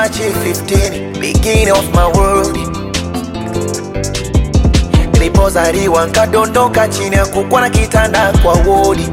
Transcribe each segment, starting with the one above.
March 15, beginning of my world. Nilipozaliwa nkadondoka chini ya kukwa na kitanda kwa wodi,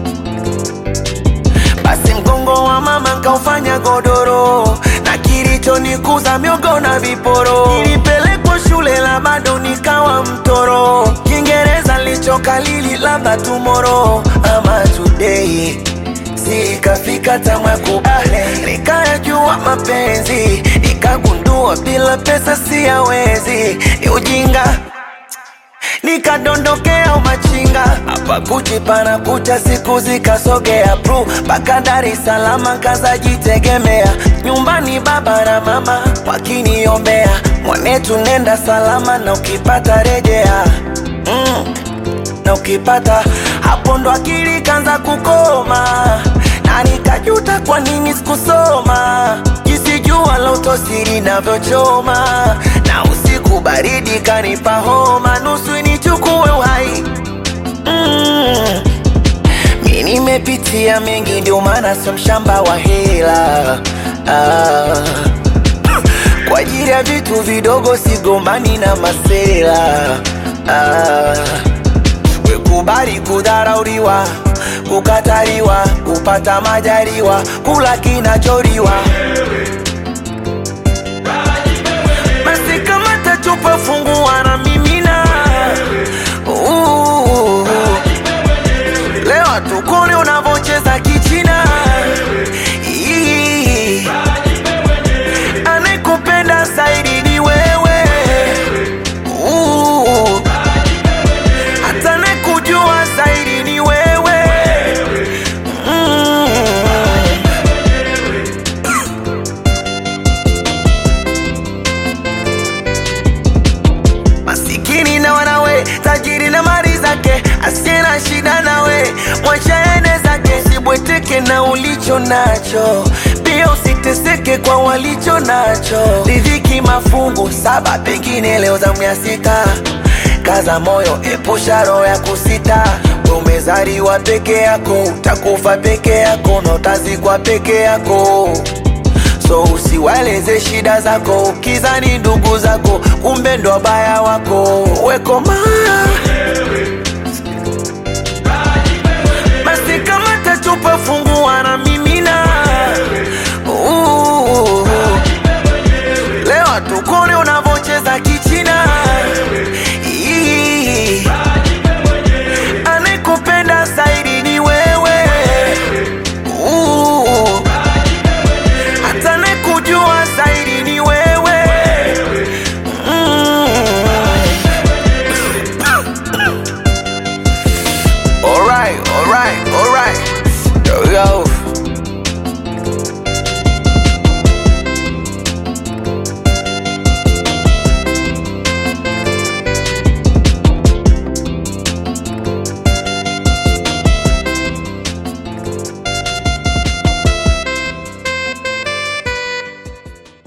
basi mgongo wa mama nkaufanya godoro, na kilichonikuza miogo na viporo. Nilipelekwa shule la bado nikawa mtoro, Kiingereza lichokalili labda tomorrow ama today sikafika tamwa kubale, nikayajua mapenzi, nikagundua bila pesa siyawezi, ni ujinga nikadondokea umachinga hapa kuchi pana kucha, siku zikasogea pru mpaka Dar es Salaam, kazajitegemea nyumbani, baba na mama wakiniombea, mwanetu nenda salama, na ukipata rejea mm, na ukipata hapo ndo akili kanza kukoma, na nikajuta kwa nini sikusoma, jinsi jua la utosiri navyochoma, na usiku baridi kanipa homa, nusu nichukue uhai mm. Mi nimepitia mengi, ndio maana sio mshamba wa hela ah. Kwa ajili ya vitu vidogo sigombani na masela ah. Wekubali kudharauliwa, kukataliwa, kupata majaliwa, kula kinacholiwa. Basi kama tachupa fungua na mimina Uh, leo tukone unavocheza kichina Ii, anayekupenda zaidi ni wewe Uh, hata anayekujua zaidi ni wewe mm. masikini na wanawe, tajiri na mali zake, asiye na shida nawe, mwacha ende zake, usibweteke na ulicho nacho, pia usiteseke kwa walicho nacho. Riziki mafungu saba, pengine leo zamu ya sita. Kaza moyo, epusha roho ya kusita. Wewe Umezaliwa peke yako, utakufa peke yako, na utazikwa peke yako so usiwaeleze shida zako, ukizani ndugu zako, kumbe ndo wabaya wako. Wekoma